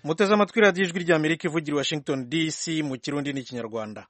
muteze amatwi radiyo ijwi ry'amerika ivugira i washington dc mu kirundi n'ikinyarwanda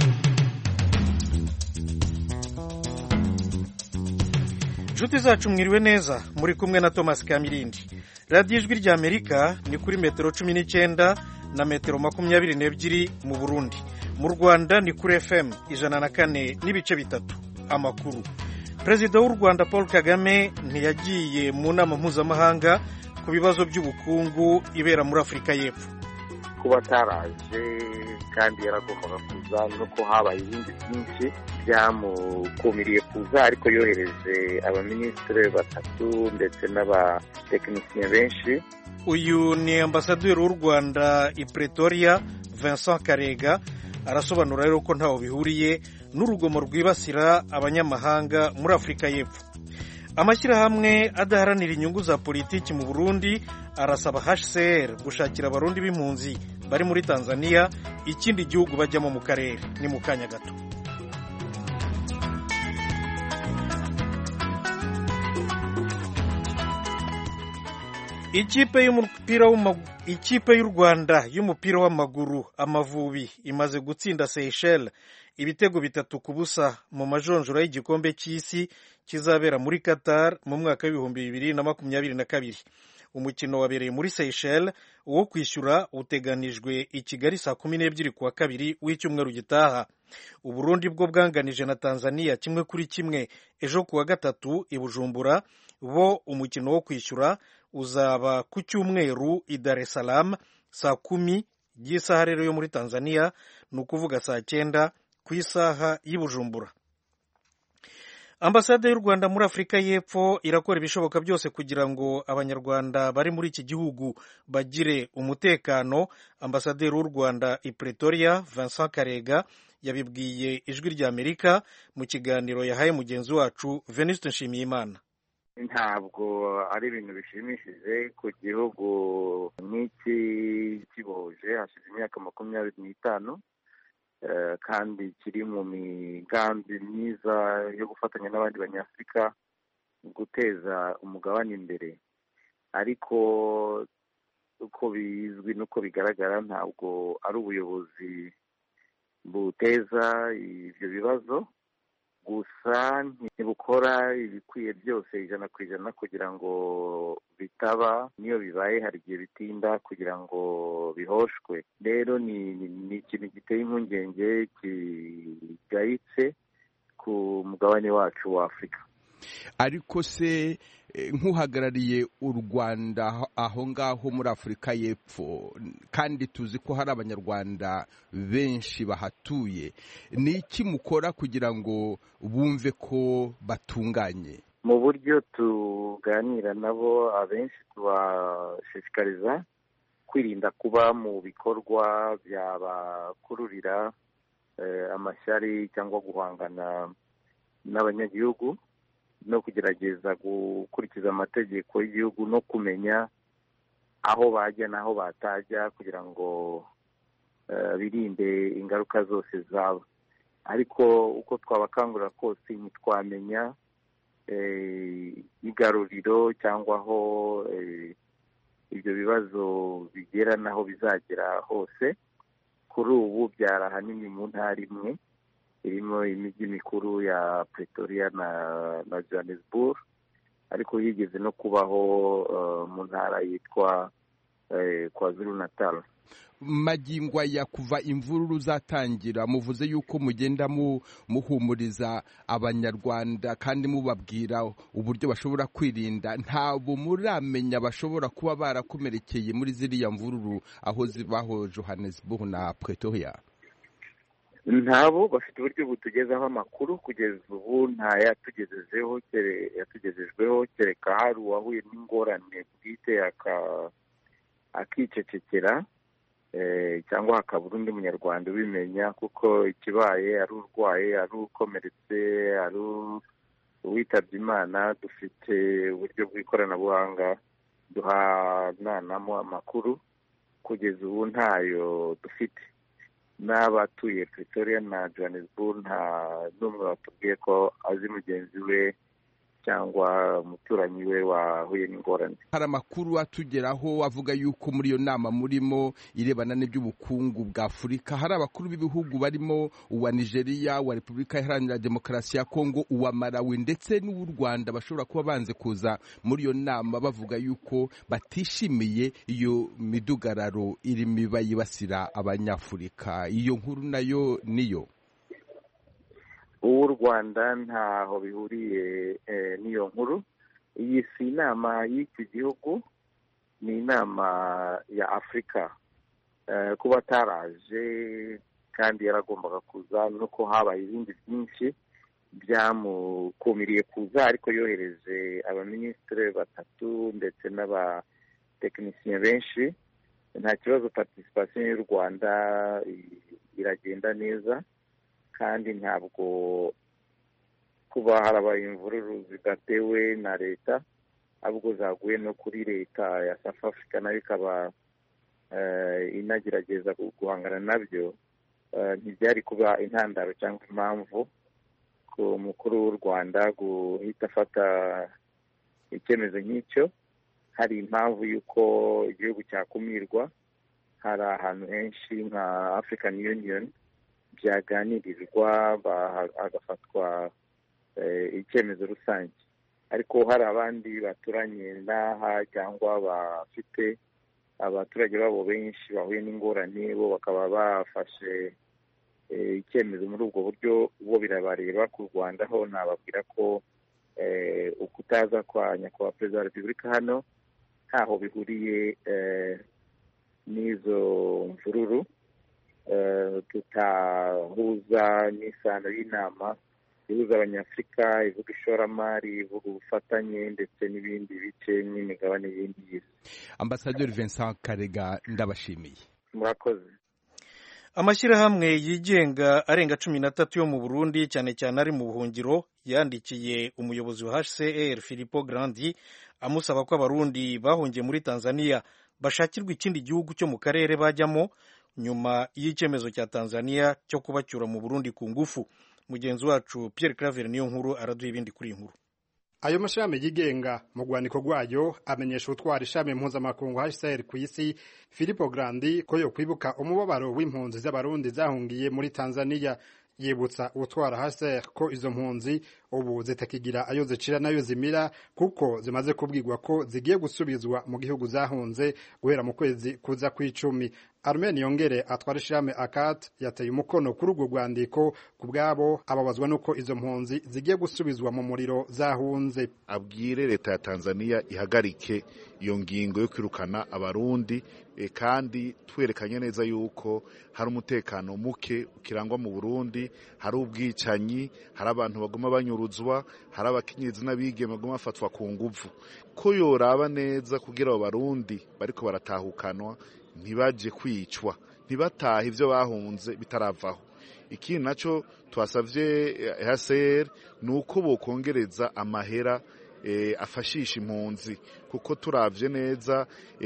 inshuti zacu mwiriwe neza muri kumwe na thomas kamirindi radiyo ijwi ry'amerika ni kuri metero cumi n'icyenda na metero makumyabiri n'ebyiri mu burundi mu rwanda ni kuri fm ijana na kane n'ibice bitatu amakuru perezida w'u rwanda paul kagame ntiyagiye mu nama mpuzamahanga ku bibazo by'ubukungu ibera muri afurika y'epfo kuba ataraje kandi yaragombaga kuza nuko habaye ibindi byinshi byamukumiriye kuza ariko yohereje abaminisitiri batatu ndetse n'abatekinisiye benshi uyu ni ambasaderi w'u rwanda i pretoria vincent karega arasobanura rero ko ntaho bihuriye n'urugomo rwibasira abanyamahanga muri afurika y'epfo amashyirahamwe adaharanira inyungu za politiki mu burundi arasaba hcr gushakira abarundi b'impunzi bari muri tanzania ikindi gihugu bajyamo mu karere ni mu kanya gato ikipe y'umupira ikipe y'u rwanda y'umupira w'amaguru amavubi imaze gutsinda seychelles ibitego bitatu ku busa mu majonjora y'igikombe cy'isi kizabera muri qatar mu mwaka w'ibihumbi bibiri na makumyabiri na kabiri umukino wabereye muri seychelles uwo kwishyura uteganijwe i kigali saa kumi n'ebyiri kuwa kabiri w'icyumweru gitaha uburundi bwo bwanganije na tanzania kimwe kuri kimwe ejo kuwa gatatu i bujumbura bo umukino wo kwishyura uzaba ku cyumweru i dar es salaam saa kumi y'isaha rero yo muri tanzania ni ukuvuga saa cyenda ku isaha y'i bujumbura ambasade y'u rwanda muri afurika y'epfo irakora ibishoboka byose kugira ngo abanyarwanda bari muri iki gihugu bagire umutekano ambasaderi w'u rwanda i pretoria vincent karega yabibwiye ijwi ry'amerika mu kiganiro yahaye mugenzi wacu venuste nshimiyimana ntabwo ari ibintu bishimishije ku gihugu nk'iki kibohoje hashize imyaka makumyabiri n'itanu kandi kiri mu migambi myiza yo gufatanya n'abandi banyafurika guteza umugabane imbere ariko uko bizwi n'uko bigaragara ntabwo ari ubuyobozi buteza ibyo bibazo gusa ntibukora ibikwiye byose ijana ku ijana kugira ngo bitaba niyo bibaye hari igihe bitinda kugira ngo bihoshwe rero ni ikintu giteye impungenge kigayitse ku mugabane wacu wa afurika ariko se nk'uhagarariye u rwanda aho ngaho muri afurika y'epfo kandi tuzi ko hari abanyarwanda benshi bahatuye ni iki mukora kugira ngo bumve ko batunganye mu buryo tuganira nabo abenshi tubashishikariza kwirinda kuba mu bikorwa byabakururira amashyari cyangwa guhangana n'abanyagihugu no kugerageza gukurikiza amategeko y'igihugu no kumenya aho bajya n'aho batajya kugira ngo birinde ingaruka zose zaba ariko uko twabakangurira kose ntitwamenya igaruriro cyangwa aho ibyo bibazo bigera n'aho bizagera hose kuri ubu byari ahanini mu ntara imwe irimo imijyi mikuru ya pretoria na na johannesburg ariko higeze no kubaho mu ntara yitwa kwazulu natal magingo aya kuva imvururu zatangira muvuze yuko mugenda muhumuriza abanyarwanda kandi mubabwira uburyo bashobora kwirinda ntabwo muramenya bashobora kuba barakomerekeye muri ziriya mvururu aho zibaho johannesburg na pretoria ntabo bafite uburyo butugezaho amakuru kugeza ubu nta yatugejejeho yatugejejweho kereka hari uwahuye n'ingorane bwite akicecekera cyangwa hakabura undi munyarwanda ubimenya kuko ikibaye ari urwaye ari ukomeretse ari uwitabye imana dufite uburyo bw'ikoranabuhanga duhananamo amakuru kugeza ubu ntayo dufite n'abatuye pretoria na johannesburg nta n'umwe watubwiye ko azi mugenzi we cyangwa umuturanyi we wahuye n'ingorane hari amakuru atugeraho avuga yuko muri iyo nama murimo irebana n'iby'ubukungu bwa afurika hari abakuru b'ibihugu barimo uwa nigeria uwa repubulika iharanira demokarasi ya kongo uwa malawi ndetse n'uw'u rwanda bashobora kuba banze kuza muri iyo nama bavuga yuko batishimiye iyo midugararo irimo iba yibasira abanyafurika iyo nkuru nayo niyo uw'u rwanda ntaho bihuriye n'iyo nkuru iyi si inama y'iki gihugu ni inama ya afurika kuba ataraje kandi yaragombaga kuza nuko habaye ibindi byinshi byamukumiriye kuza ariko yohereje abaminisitiri batatu ndetse n'abatekinisiye benshi nta kibazo participation y'u rwanda iragenda neza kandi ntabwo kuba harabaye imvururu zidatewe na leta ahubwo zaguye no kuri leta ya south africa nayo ikaba inagerageza guhangana nabyo ntibyari kuba intandaro cyangwa impamvu ku mukuru w'u rwanda guhita afata icyemezo nk'icyo hari impamvu y'uko igihugu cyakumirwa hari ahantu henshi nka african union byaganirirwa hagafatwa icyemezo rusange ariko hari abandi baturanye n'aha cyangwa bafite abaturage babo benshi bahuye n'ingorane bo bakaba bafashe icyemezo muri ubwo buryo bo birabareba ku rwanda ho nababwira ko ukutaza kwa nyakubahwa perezida wa repubulika hano ntaho bihuriye n'izo mvururu tutahuza n'isano y'inama ihuza abanyafurika ivuga ishoramari ivuga ubufatanye ndetse n'ibindi bice n'imigabane y'indi y'isi ambasaderi vincent karega ndabashimiye murakoze amashyirahamwe yigenga arenga cumi n'atatu yo mu burundi cyane cyane ari mu buhungiro yandikiye umuyobozi wa hcr filipo grandi amusaba ko abarundi bahungiye muri tanzania bashakirwa ikindi gihugu cyo mu karere bajyamo nyuma y'icyemezo cya tanzania cyo kubacyura mu burundi ku ngufu mugenzi wacu Pierre Claver niyo nkuru araduha ibindi kuri iyi nkuru ayo mashami yigenga mu rwandiko rwayo amenyesha utwara ishami mpuzamakungu HCR ku isi Filippo Grandi ko yo kwibuka umubabaro w'impunzi z'abarundi zahungiye muri Tanzania yibutsa utwara HCR ko izo mpunzi ubu zitakigira ayo zicira nayo zimira kuko zimaze kubwirwa ko zigiye gusubizwa mu gihugu zahunze guhera mu kwezi kuza kw'icumi Armen Yongere atwara ishirahamwe ACAT yateye umukono kuri urwo rwandiko ku bwabo ababazwa nuko izo mpunzi zigiye gusubizwa mu muriro zahunze abwire leta ya Tanzania ihagarike iyo ngingo yo kwirukana abarundi e, kandi twerekanye neza yuko hari umutekano muke ukirangwa mu Burundi hari ubwicanyi hari abantu baguma banyuruzwa hari abakenyezi n'abigeme baguma bafatwa ku nguvu ko yoraba neza kugira abo barundi bariko baratahukanwa ntibaje kwicwa ntibatahe ibyo bahunze bitaravaho ikindi nacyo twasabye HCR ni uko bokongereza amahera afashisha impunzi kuko turavye neza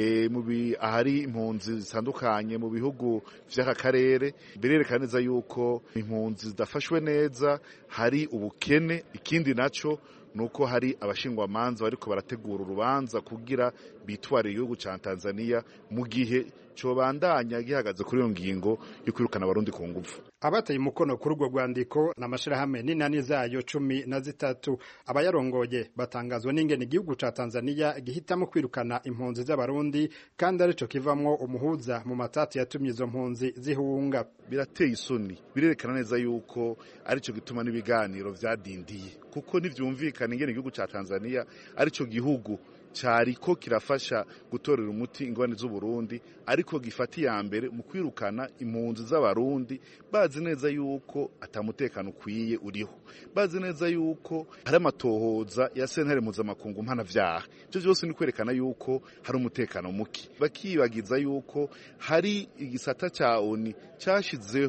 ahari impunzi zitandukanye mu bihugu vy'aka karere birerekana neza yuko impunzi zidafashwe neza hari ubukene ikindi naco nuko hari abashingwamanza bariko barategura urubanza kugira bitware igihugu ca Tanzania mu gihe cobandanya gihagaze kuri iyo ngingo yo kwirukana abarundi ku ngufu abateye umukono kuri urwo rwandiko ni amashirahamwe n'inani zayo cumi na zitatu abayarongoye batangazwa n'ingene igihugu ca Tanzania gihitamo kwirukana impunzi z'abarundi kandi arico kivamwo umuhuza mu matati yatumye izo mpunzi zihunga birateye isoni birerekana neza yuko arico gituma n'ibiganiro vyadindiye kuko ntivyumvikana ingene igihugu ca Tanzania arico gihugu cyariko kirafasha gutorera umuti ingorane z'uburundi ariko gifata iya mbere mu kwirukana impunzi z'abarundi bazi neza yuko atamutekano ukwiye uriho bazi neza yuko hari amatohoza ya sentare mpuzamakungu mpanavyaha ivyo vyose ni kwerekana yuko hari umutekano muke bakibagiza yuko hari igisata ca oni cashizeho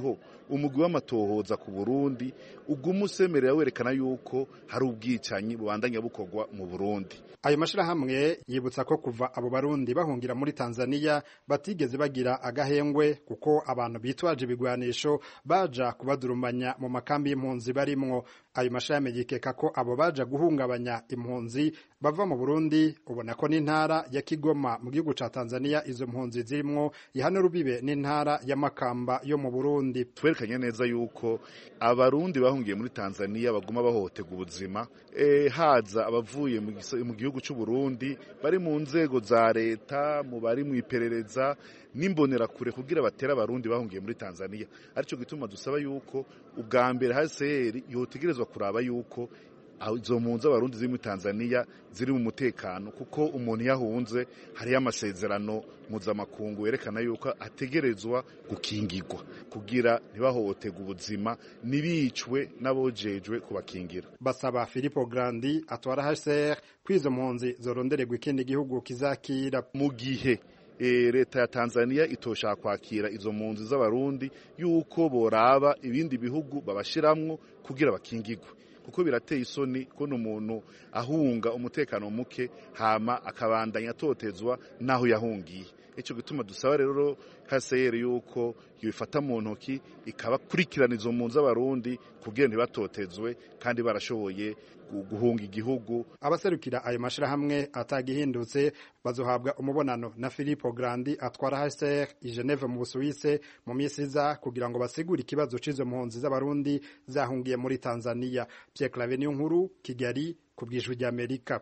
umugwi w'amatohoza ku burundi uguma usemerera werekana yuko hari ubwicanyi bubandanya bukorwa mu burundi ayo mashirahamwe yibutsa ko kuva abo barundi bahungira muri tanzania batigeze bagira agahengwe kuko abantu bitwaje ibigwanisho baja kubadurumanya mu makambi y'impunzi barimwo ayo mashirahamwe yikeka ko abo baja guhungabanya impunzi bava mu burundi ubona ko n'intara ya kigoma mu gihugu ca tanzania izo mpunzi zirimwo ihana rubibe n'intara ya makamba yo mu burundi twerekanye neza yuko abarundi bahungiye muri tanzania baguma bahohoterwa ubuzima e, haza abavuye mu gihugu cy'u Burundi bari mu nzego za leta mu bari mu iperereza n'imbonerakure kugira batera abarundi bahungiye muri Tanzania aricyo gituma dusaba yuko ubwa mbere HCR yotegerezwa kuraba yuko izo mpunzi abarundi ziri muri Tanzania ziri mu mutekano kuko umuntu yahunze hariyo amasezerano mpuzamakungu yerekana yuko ategerezwa gukingirwa kugira ntibahohoterwe ubuzima ntibicwe n'abojejwe kubakingira basaba Filippo Grandi atwara HCR ko izo mpunzi zorondererwa ikindi gihugu kizakira mu gihe leta ya Tanzania itoshaka kwakira izo mpunzi z'abarundi yuko boraba ibindi bihugu babashiramwo kugira bakingirwe kuko birateye isoni ko umuntu ahunga umutekano muke hama akabandanya atotezwa n'aho yahungiye icyo gituma dusaba rero HCR yuko yifata mu ntoki ikabakurikirana izo mpunzi z'abarundi kugira ntibatotezwe kandi barashoboye guhunga igihugu abaserukira ayo mashirahamwe atagihindutse bazohabwa umubonano na Filippo Grandi atwara HCR i Geneve mu Busuwise mu minsi iza kugira ngo basigure ikibazo c'izo mpunzi z'abarundi zahungiye muri Tanzania Pierre Claver nkuru Kigali ku bwijwi rya Amerika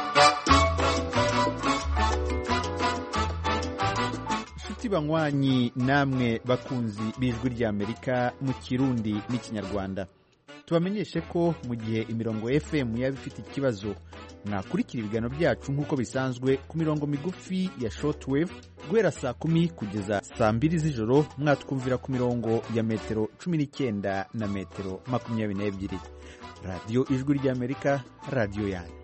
inshuti banywanyi namwe bakunzi b'ijwi ry'amerika mu kirundi n'ikinyarwanda tubamenyeshe ko mu gihe imirongo fm yaba ifite ikibazo mwakurikira ibiganiro byacu nk'uko bisanzwe ku mirongo migufi ya shortwave guhera saa kumi kugeza saa mbiri z'ijoro mwatwumvira ku mirongo ya metero cumi n'icyenda na metero makumyabiri n'ebyiri radiyo ijwi ry'amerika radiyo yanyu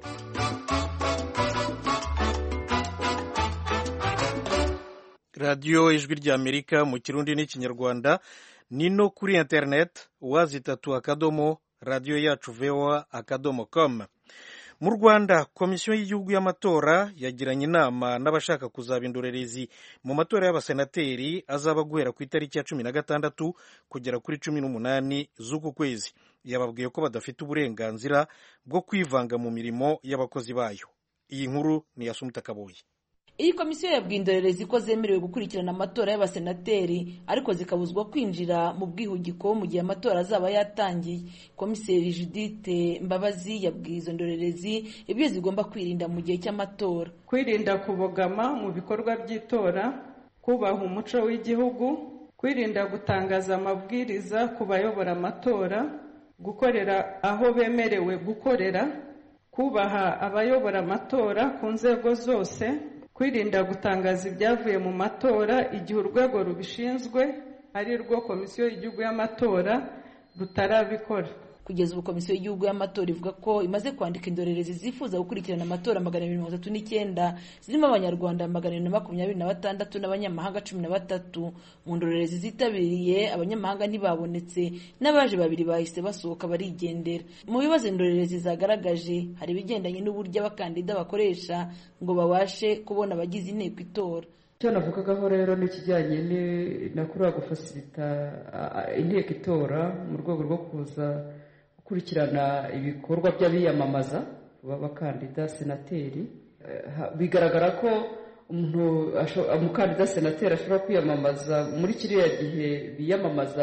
radiyo ijwi ry'amerika mu kirundi n'ikinyarwanda ni no kuri interineti wazitatu akadomo radiyo yacu voa akadomo com mu rwanda komisiyo y'igihugu y'amatora yagiranye inama n'abashaka kuzaba indorerezi mu matora y'abasenateri azaba guhera ku itariki ya cumi na gatandatu kugera kuri cumi n'umunani z'uku kwezi yababwiye ko badafite uburenganzira bwo kwivanga mu mirimo y'abakozi bayo iyi nkuru ni iya sumuta kabuye iyi komisiyo yabwiye indorerezi ko zemerewe gukurikirana amatora y'abasenateri ariko zikabuzwa kwinjira mu bwihugiko mu gihe amatora azaba yatangiye komiseri judite mbabazi yabwiye izo ndorerezi ibyo zigomba kwirinda mu gihe cy'amatora kwirinda kubogama mu bikorwa by'itora kubaha umuco w'igihugu kwirinda gutangaza amabwiriza ku bayobora amatora gukorera aho bemerewe gukorera kubaha abayobora amatora ku nzego zose kwirinda gutangaza ibyavuye mu matora igihe urwego rubishinzwe ari rwo komisiyo y'igihugu y'amatora rutarabikora kugeza ubu komisiyo y'igihugu y'amatora ivuga ko imaze kwandika indorerezi zifuza gukurikirana amatora magana abiri mirongo itatu n'icyenda zirimo abanyarwanda magana abiri na makumyabiri na batandatu n'abanyamahanga cumi na batatu mu ndorerezi zitabiriye abanyamahanga ntibabonetse n'abaje babiri bahise basohoka barigendera mu bibazo indorerezi zagaragaje hari ibigendanye n'uburyo abakandida bakoresha ngo babashe kubona abagize inteko itora icyo navugagaho rero ni ikijyanye na kuriya gufasirita inteko itora mu rwego rwo kuza gukurikirana ibikorwa by'abiyamamaza b'abakandida senateri bigaragara ko umuntu umukandida senateri ashobora kwiyamamaza muri kiriya gihe biyamamaza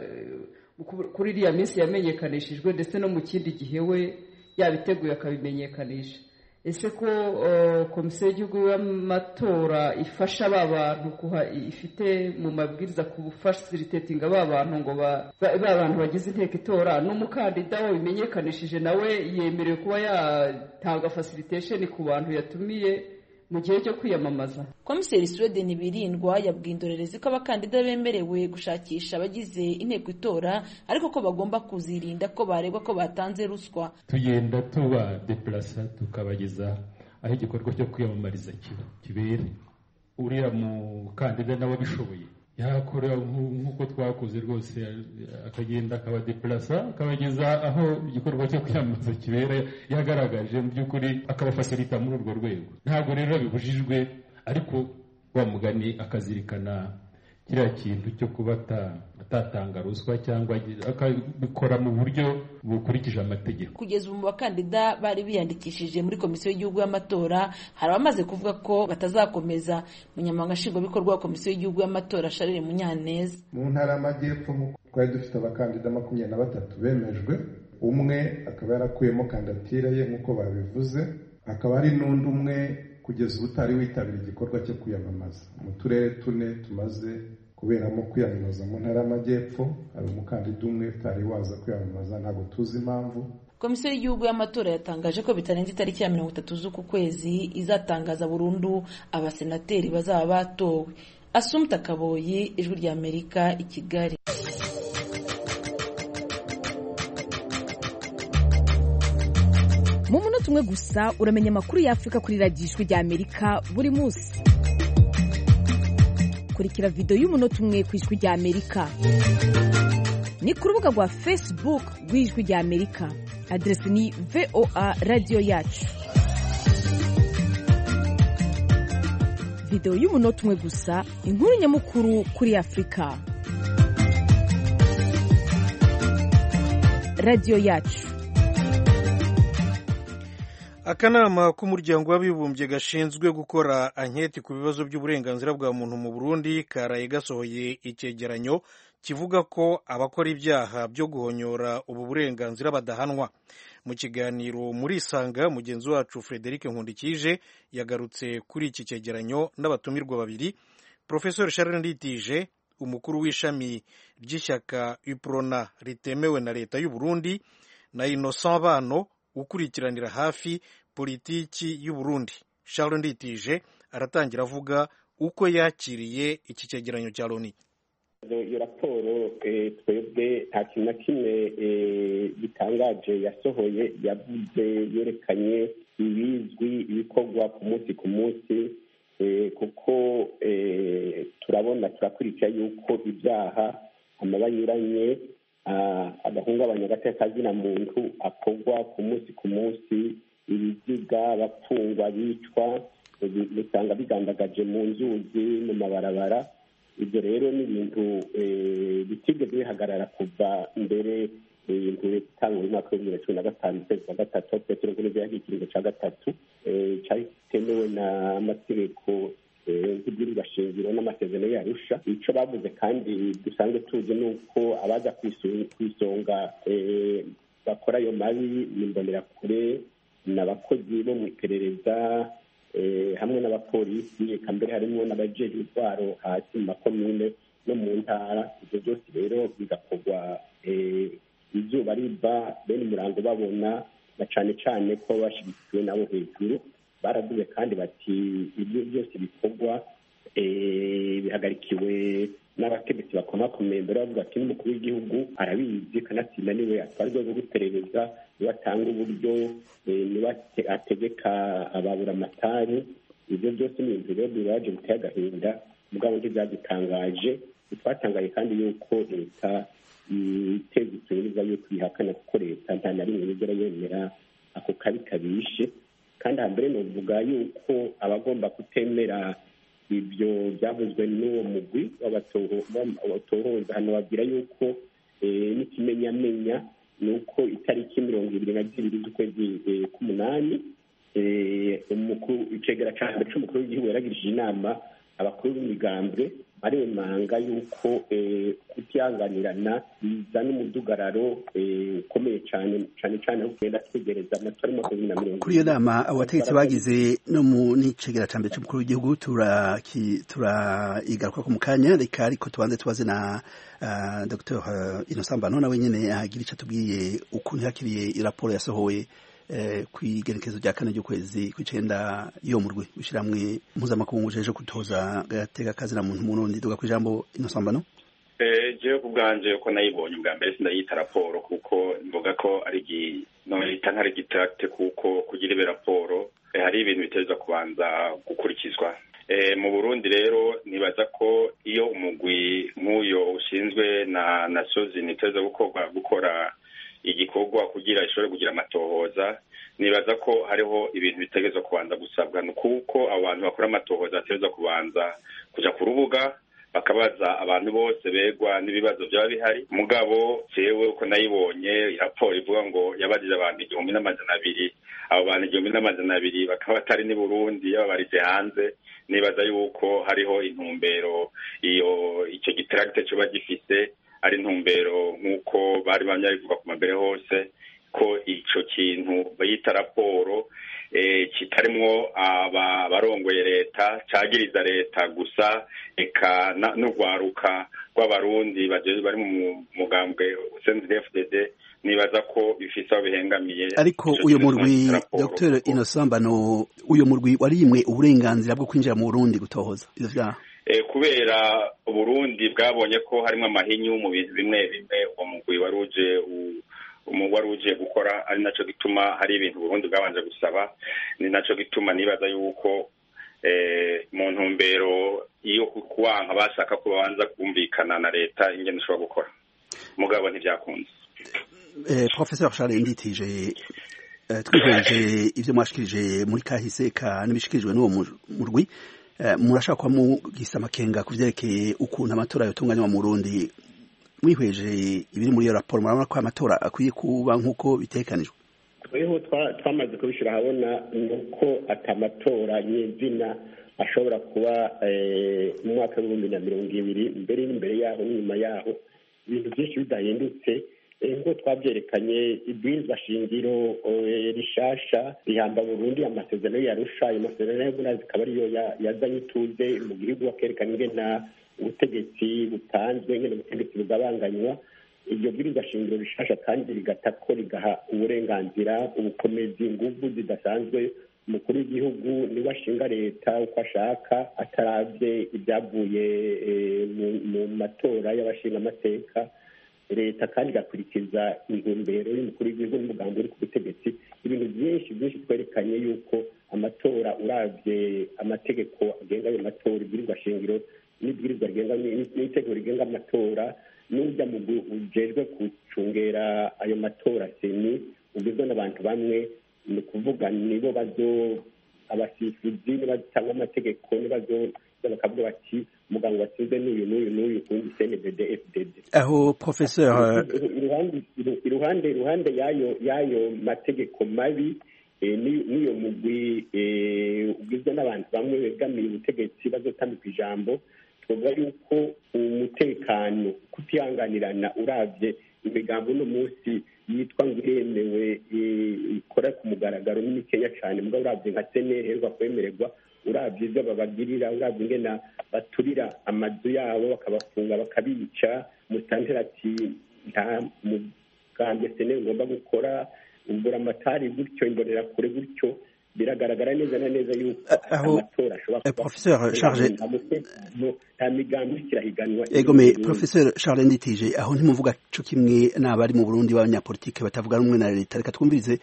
kuri iriya minsi yamenyekanishijwe ndetse no mu kindi gihe we yabiteguye akabimenyekanisha ese ko komisiyo y'igihugu y'amatora ifasha ba bantu ifite mu mabwiriza gufasiritetinga ba bantu ngo ba bantu bagize inteko itora n'umukandida wabimenyekanishije nawe yemerewe kuba yatanga fasilitesheni ku bantu yatumiye mu gihe cyo kwiyamamaza komiseri sweden birindwa yabwiye indorerezi ko abakandida bemerewe gushakisha abagize inteko itora ariko ko bagomba kuzirinda ko baregwa ko batanze ruswa tugenda tuba depurasa tukabageza aho igikorwa cyo kwiyamamariza kibera uriya mukandida nawe abishoboye yakora nk'uko twakoze rwose akagenda akabadeplasa akabageza aho igikorwa cyo kwiyamamaza kibera yagaragaje mu by'ukuri akabafasilita muri urwo rwego ntabwo rero bibujijwe ariko wa mugani akazirikana kiriya kintu cyo kuba atatanga ruswa cyangwa akabikora mu buryo bukurikije amategeko kugeza ubu mu bakandida bari biyandikishije muri komisiyo y'igihugu y'amatora hari abamaze kuvuga ko batazakomeza umunyamabanga nshingwabikorwa wa komisiyo y'igihugu y'amatora sharire munyaneza mu ntara y'amajyepfo twari dufite abakandida makumyabiri na batatu bemejwe umwe akaba yarakuyemo kandidatire ye nk'uko babivuze hakaba hari n'undi umwe kugeza ubu utari witabira igikorwa cyo kwiyamamaza mu turere tune tumaze kuberamo kwiyamamaza mu ntara y'amajyepfo hari umukandida umwe utari waza kwiyamamaza ntabwo tuzi impamvu komisiyo y'igihugu y'amatora yatangaje ko bitarenze itariki ya mirongo itatu z'uku kwezi izatangaza burundu abasenateri bazaba batowe asumta kaboyi ijwi ry'amerika i kigali mu munota umwe gusa uramenya amakuru y'afurika kuri radiyo ijwi ry'amerika buri munsi kurikira videwo y'umunota umwe ku ijwi ry'amerika ni ku rubuga rwa facebook rw'ijwi ry'amerika aderesi ni voa radiyo yacu videwo y'umunota umwe gusa inkuru nyamukuru kuri afurika radiyo yacu akanama k'umuryango w'abibumbye gashinzwe gukora anketi ku bibazo by'uburenganzira bwa muntu mu burundi karaye gasohoye icyegeranyo kivuga ko abakora ibyaha byo guhonyora ubu burenganzira badahanwa mu kiganiro muri isanga mugenzi wacu frederic nkundikije yagarutse kuri iki cyegeranyo n'abatumirwa babiri profesor sharon nditije umukuru w'ishami ry'ishyaka uprona ritemewe na leta y'u burundi na innocent bano ukurikiranira hafi politiki y'u Burundi Charles Nditije aratangira avuga uko yakiriye iki cyegeranyo cya Loni iyo raporo twebwe nta kintu na kimwe gitangaje yasohoye yavuze yerekanye ibizwi ibikorwa ku munsi ku munsi kuko turabona turakurikira yuko ibyaha amaba anyuranye agahungabanya agateka muntu akorwa ku munsi ku munsi ibiziga abapfungwa bicwa usanga bigandagaje mu nzuzi mu mabarabara ibyo rero ni ibintu bitigeze bihagarara kuva mbere ibintu itangwa mu mwaka w'ibihumbi bibiri na cumi na gatanu ukwezi kwa gatatu petero kuri bya ikiringo cya gatatu cyari kitemewe n'amategeko nk'ibwirizwa shingiro n'amasezerano yarusha icyo bavuze kandi dusanzwe tuzi ni uko abaza ku isonga bakora ayo mabi ni imbonerakure ni abakozi bo mu iperereza hamwe n'abapolisi eka mbere harimo n'abajeje intwaro hasi mu makomine no mu ntara ibyo byose rero bigakorwa izuba riva bene umurango babona na cyane cyane ko bashyigikiwe nabo hejuru baravuze kandi bati ibyo byose bikorwa bihagarikiwe n'abategetsi bakomakomeye mbere bavuga ati n'umukuru w'igihugu arabizi kanatsinda niwe atwara urwego rw'iperereza niwe atanga uburyo niwe ategeka ababura amatari ibyo byose ni ibintu rero bibaje biteye agahinda mugabo ntibyadutangaje ntitwatangaye kandi yuko leta iteza iperereza yuko ihakana kuko leta nta na rimwe yigera yemera ako kabi kabishe kandi hambere ni uvuga yuko abagomba kutemera ibyo byavuzwe n'uwo mugwi w'abatohoza hano babwira yuko n'ikimenyamenya ni uko itariki mirongo ibiri na zibiri z'ukwezi k'umunani icegera cya mbere cy'umukuru w'igihugu yaragirije inama abakuru b'imigambwe baremanga yuko kutihanganirana bizana umudugararo ukomeye cyane cyane cyane aho tugenda twegereza amatora makumyabiri na mirongo kuri iyo nama abategetsi bagize no mu n'icegera cya mbere cy'umukuru w'igihugu turayigaruka mu kanya reka ariko tubanze tubaze na dr innocent mbano nawe nyine agira icyo atubwiye ukuntu yakiriye raporo yasohoye ku igerekezo rya kane ry'ukwezi kw'icyenda yo mu rwe wishyirahamwe mpuzamakungu uje kutoza gatega kazi na muntu murundi duga ku ijambo inosambano jewe ku bwanje uko nayibonye ubwa mbere sindayita raporo kuko mvuga ko ari noyita nk'ari gitarate kuko kugira ibe raporo hari ibintu biteza kubanza gukurikizwa mu burundi rero nibaza ko iyo umugwi nk'uyo ushinzwe na na sozi niteza gukorwa gukora igikorwa kugira ishobore kugira amatohoza nibaza ko hariho ibintu bitegerezwa kubanza gusabwa ni kuko abo bantu bakora amatohoza bategerezwa kubanza kuja ku rubuga bakabaza abantu bose begwa n'ibibazo byaba bihari mugabo jewe uko nayibonye raporo ivuga ngo yabajije abantu igihumbi n'amajana abiri abo bantu igihumbi n'amajana abiri bakaba batari n'i burundi yababarije hanze nibaza yuko hariho intumbero iyo icyo gitaragite coba gifise ari intumbero nk'uko bari bamye bivuga ku mabere hose ko ico kintu bayita raporo kitarimwo abarongoye leta cagiriza leta gusa eka n'urwaruka rw'abarundi bari mu mugambwe cndfdd nibaza ko bifise aho bihengamiye ariko uyu murwi dr inosambano uyu murwi warimwe uburenganzira bwo kwinjira mu burundi gutohoza ivyo vyaha kubera uburundi bwabonye ko harimo amahinyu mu bintu bimwe bimwe uwo mugwi wari uje wari uje gukora ari naco gituma hari ibintu Burundi bwabanje gusaba ni naco gituma nibaza yuko mu ntumbero iyo kuwanka bashaka ko babanza kumvikana na leta ingene ishobora gukora mugabo ntivyakunze professeur Charles Nditije twihweje ivyo mwashikirije muri kahise ka n'ibishikirijwe n'uwo murwi murashaka kuba mugisa amakenga ku vyerekeye ukuntu amatora yotunganywa mu Burundi mwihweje ibiri muri iyo raporo murabona ko amatora akwiye kuba nk'uko bitekanijwe tweho twamaze kubishyira ahabona ni uko atamatora nyezina ashobora kuba mu mwaka w'ibihumbi na mirongo ibiri mbere n'imbere yaho n'inyuma yaho ibintu byinshi bidahindutse nk'uko twabyerekanye ibwirizwa shingiro rishasha rihamba burundu amasezerano yarusha ayo masezerano y'ubunani zikaba ariyo yazanye ituze mu gihugu akerekana ingena ubutegetsi butanzwe ngene ubutegetsi bugabanganywa iryo bwirizwa shingiro rishasha kandi rigata ko rigaha uburenganzira ubukomezi inguvu zidasanzwe umukuru w'igihugu niwe ashinga leta uko ashaka atarabye ibyavuye mu matora y'abashinga amateka leta kandi igakurikiza intumbero y'umukuru w'igihugu n'umugambi uri ku butegetsi ibintu byinshi byinshi twerekanye yuko amatora urabye amategeko agenga ayo matora ibwirizwa shingiro n'ibwirizwa rigenga n'itegeko rigenga amatora n'ujya mu ujejwe gucungera ayo matora seni ugizwe n'abantu bamwe ni ukuvuga nibo bazo abasifuzi cyangwa amategeko nibazo bakavuga bati umuganga watsinze n'uyu n'uyu n'uyu kundi cndd fdd aho professeur iruhande iruhande y'ayo y'ayo mategeko mabi n'iyo mugwi ugizwe n'abantu bamwe begamiye ubutegetsi bazotambika ijambo twavuga yuko umutekano kutihanganirana urabye imigambo uno munsi yitwa ngo iremewe ikora ku mugaragaro ni mikeya cyane mbwa urabye nka seneri iherwa kwemererwa urabye ibyo babagirira urabye ingena baturira amazu yabo bakabafunga bakabica musantera ati nta mugambwe seneri ugomba gukora ubura amatari gutyo imbonera kure gutyo biragaragara neza na neza yuko amatora ashobora professeur charge nta migambi ikirahiganwa egome professeur charles nditije aho ntimuvuga co kimwe n'abari mu burundi b'abanyapolitike batavuga rumwe na leta reka twumvirize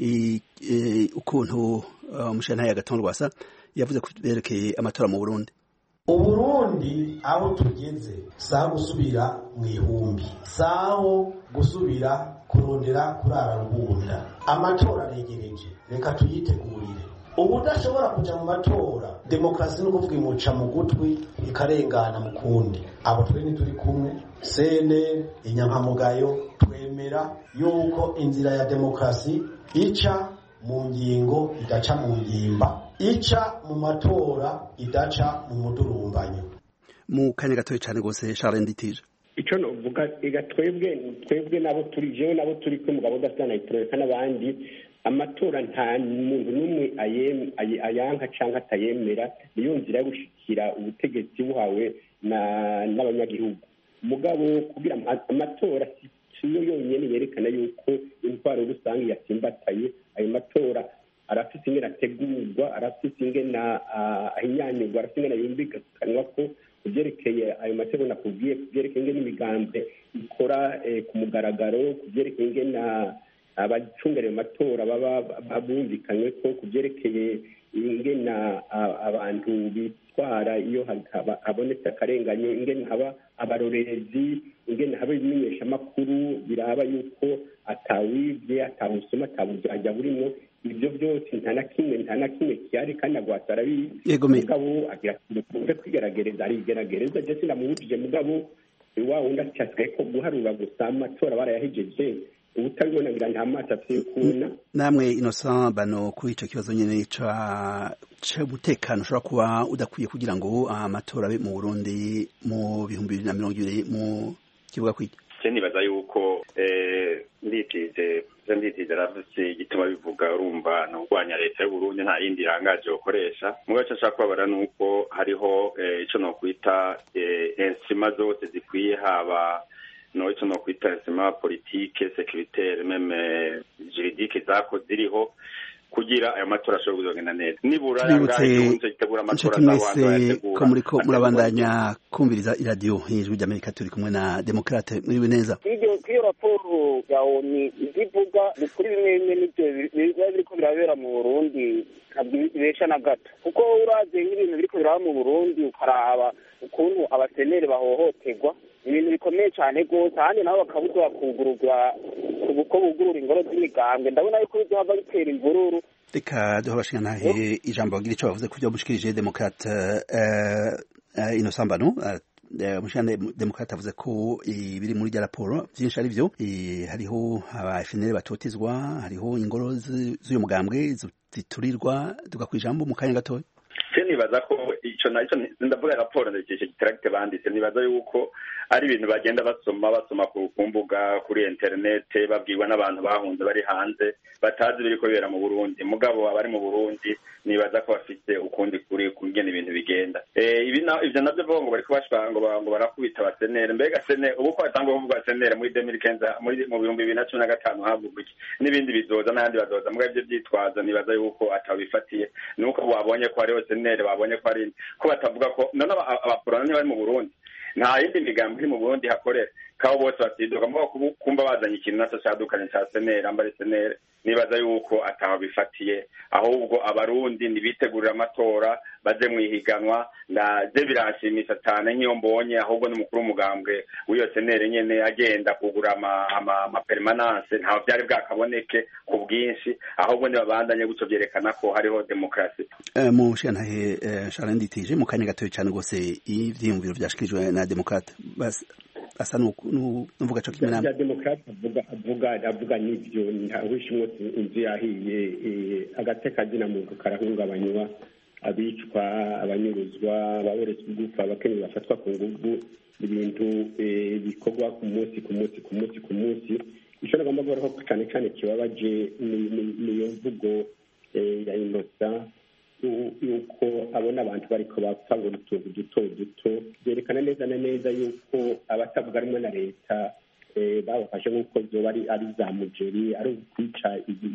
ukuntu umushantaye agatongo rwasa yavuze ku byerekeye amatora mu burundi uburundi aho tugeze saho gusubira mu ihumbi saho gusubira kurondera kurara rubunda amatora aregereje reka tuyitegurire ubudashobora kuja mu matora demokarasi ni ukuvuga imuca mu gutwi ikarengana mu kundi abo twe ntituri kumwe sene inyankamugayo twemera yuko inzira ya demokarasi ica mu ngingo idaca mu ngimba ica mu matora idaca mu mudurumbanyo mu kanya gatoya cyane rwose Charles Nditije icyo novuga ega twebwe twebwe nabo turi jewe nabo turi kumwe mugabo udafite na itoreka n'abandi amatora nta muntu n'umwe ayanka cyangwa atayemera niyo nzira yo gushikira ubutegetsi buhawe n'abanyagihugu mugabo kugira amatora siyo yonyine yerekana yuko intwaro rusange yasimbataye ayo matora arafite ingene ategurwa arafite ingene ahinyanyurwa arafite ingene yumvikanwa ko ku byerekeye ayo mategeko nakubwiye ku byerekeye ingene imigambwe ikora ku mugaragaro ku byerekeye ingene abacungereye amatora baba bumvikanywe ko ku byerekeye ingene abantu bitwara iyo habonetse akarengane ingene haba abarorerezi ingene haba ibimenyeshamakuru biraba yuko atawibye atawusoma atawujyajya burimo ibyo byose nta na kimwe nta na kimwe kihari kandi agwata arabizi mugabo agira kumve kwigerageza arigerageza je sinamuhujije mugabo wa wundi acyasigaye ko guharura gusa amatora barayahejeje ubutabibona ngira nta maso afite kubona namwe innocent bano kuri ico kibazo nyene ca c'umutekano ushobora kuba udakwiye kugira ngo amatora abe mu burundi mu bihumbi bibiri na mirongo ibiri mu kibuga kwiki je nibaza yuko nditije nditije ravutse igituma bivuga urumva ni urwanya leta y'uburundi nta yindi irangaje ukoresha mu gace nshaka kubabara ni uko hariho ico nokwita insima zose zikwiye haba no ico nokwita insima politike securitaire meme juridique zako ziriho kugira ayo matora ashobora kuzogenda neza nibura inshuti mwese ko muriko murabandanya kumviriza iradiyo ijwi ry'amerika turi kumwe na demokrate muriwe neza iyo raporo ya oni ivuga ni kuri bimwe bimwe n'ibyo biba biriko birabera mu burundi ntabwo ibesha na gato kuko uraze nk'ibintu biriko biraba mu burundi ukaraba ukuntu abaseneri bahohoterwa ibintu bikomeye cyane rwose ahandi nabo bakabuzwa kugururwa uko bugurura ingoro z'imigambwe ndabona yuko bizohava bitera imvururu reka duha abashingantahe ijambo bagira ico bavuze ku byo mushikirije demokrate inosambano umushana demokrate avuze ko ibiri muri rya raporo byinshi ari byo hariho aba FNL batotezwa hariho ingoro z'uyu mugambwe ziturirwa tuga kwijambo mu kanya gatoya se nibaza ko ico naco ndavuga raporo ndakeshe gitaragite banditse nibaza yuko ari ibintu bagenda basoma basoma ku mbuga kuri internet babwirwa n'abantu bahunze bari hanze batazi biriko bibera mu Burundi mugabo abari mu Burundi nibaza ko bafite ukundi kuri kungena ibintu bigenda eh ibi ivyo navyo vuga ngo bariko bashaka ngo ngo barakubita abasenere mbega sene ubu ko batangwa kuvuga senere muri 2015 muri mu bihumbi bibiri na cumi na gatanu havugwa iki n'ibindi bizoza n'ayandi bazoza mugabo ivyo vyitwaza nibaza yuko atabifatiye nuko babonye ko hariho senere babonye ko ari ko batavuga ko none abaporona bari mu Burundi nta yindi migambi iri mu Burundi hakorera kabo bose batiduka mvuga kumva bazanye ikintu naco cadukanye ca senere ambari senere nibaza yuko ataho bifatiye ahubwo abarundi nibitegurira amatora baze mwihiganwa ndaje biranshimisha cyane nk'iyo mbonye ahubwo n'umukuru w'umugambwe w'iyo senere nyene agenda kugura ama, ama, ama permanence ntaho byari bwakaboneke ku bwinshi ahubwo nibabandanye gutyo byerekana ko hariho demokarasi uh, mu shantahe uh, Charles Nditije mu kanya gatoya cyane rwose ivyiyumviro vyashikirijwe na demokrate bas asa nuvuga co kimwe namwe demokrate avuga avuga avuga n'ivyo ntawishimwe inzu yahiye agateka kazina muntu karahungabanywa abicwa abanyuruzwa ababoretswe igufa abakenyezi bafatwa ku nguvu ibintu bikorwa ku munsi ku munsi ku munsi ku munsi ico nagomba kuvuga ko cane cane kibabaje niyo mvugo ya inosa yuko abona abantu bariko bapfa ngo utuntu duto duto byerekana neza na neza yuko abatavuga rumwe na leta babafashe nk'uko zoba ari za mugeri ari ukwica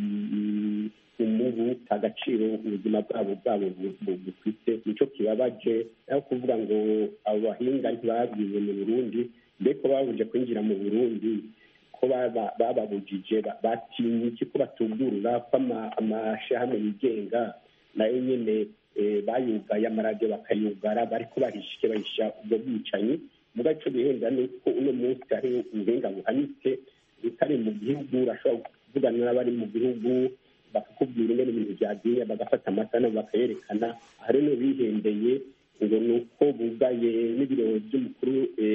umubu agaciro ubuzima bwabo bwabo bufite nico kibabaje aho kuvuga ngo abo bahinga ntibabwiwe mu burundi mbeko babuje kwinjira mu burundi ko bababujije batinye iki ko batugurura ko amashirahamwe yigenga nayo nyene bayugaye amaradiyo bakayugara bariko bahishike bahisha ubwo bwicanyi muga ico bihenda ni uko uno munsi hari ubuhinga buhanitse utari mu gihugu urashobora kuvugana n'abari mu gihugu bakakubwira ingene ibintu vyagiye bagafata amasanamu bakayerekana hari no bihendeye ngo ni uko bugaye n'ibiro vy'umukuru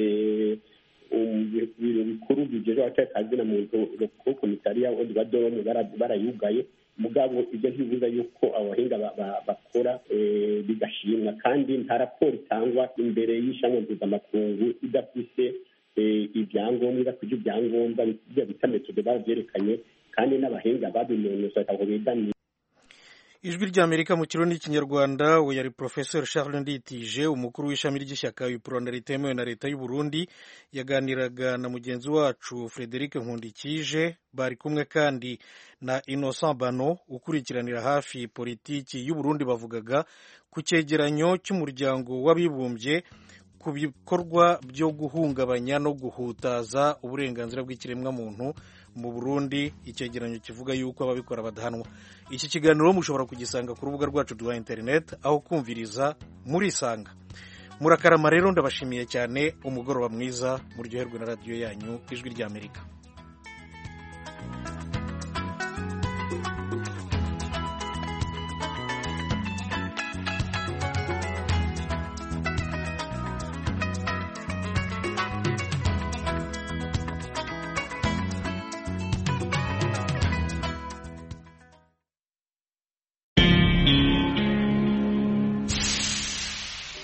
ibiro bikuru bijeje abatekazina muntu ku komisariya odibadoromu barayugaye mugabo ibyo ntibibuza yuko abahinga bakora bigashimwa kandi nta raporo itangwa imbere y'ishamwe mpuzamakungu idafise ibyangombwa idafite ibyangombwa ibyo bita metode babyerekanye kandi n'abahinga babinonosoye aho begamiye ijwi ry'amerika mu kirundi n'ikinyarwanda we yari professor charles nditije umukuru w'ishami ry'ishyaka uprona ritemewe na leta y'u burundi yaganiraga na mugenzi wacu frederic nkundikije bari kumwe kandi na innocent bano ukurikiranira hafi politiki y'u burundi bavugaga ku cyegeranyo cy'umuryango w'abibumbye ku bikorwa byo guhungabanya no guhutaza uburenganzira bw'ikiremwamuntu mu burundi icyegeranyo kivuga yuko ababikora badahanwa iki kiganiro mushobora kugisanga ku rubuga rwacu rwa interineti aho kumviriza murisanga murakarama rero ndabashimiye cyane umugoroba mwiza muryoherwe na radiyo yanyu ijwi ry'amerika